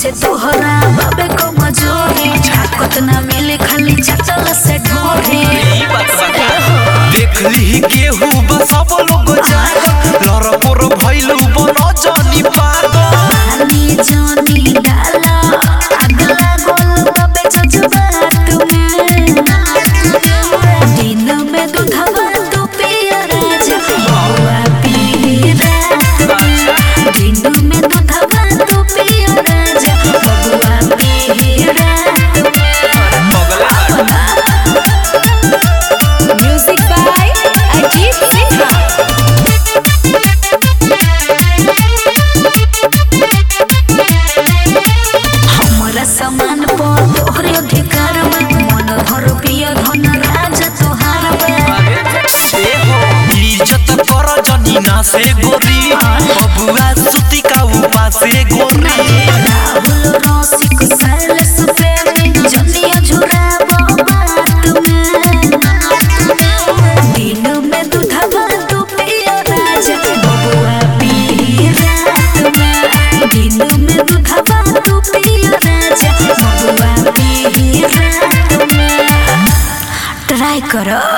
पीछे तोहरा बाबे को मजोरी ताकत ना मिले खाली चचल से ढोरी देखली केहू बा सब लोग जाग लड़कोर भइलू बन जानी पागल पानी जानी डाला अगला गोल बाबे जज्बात में दिन में दूधवा तू पिया राजा बउआ पी रात में दिन में दूधवा तू पिया राजा बउआ पी रात Music by Ajit Sinha. हमरा समान पर तोहरे अधिकार बा मन भर पिया धन राजा तोहार बा इज्जत कर जनी ना से गोरी बबुआ सुती का उपासे गोरी राहुल रसिक सैलस प्रेमी जनिया झुराबो बात में दिन में दूधवा तू पिया राजा बबुआ पी रात में दिन में दूधवा तू पिया राजा बबुआ पी रात में ट्राई करो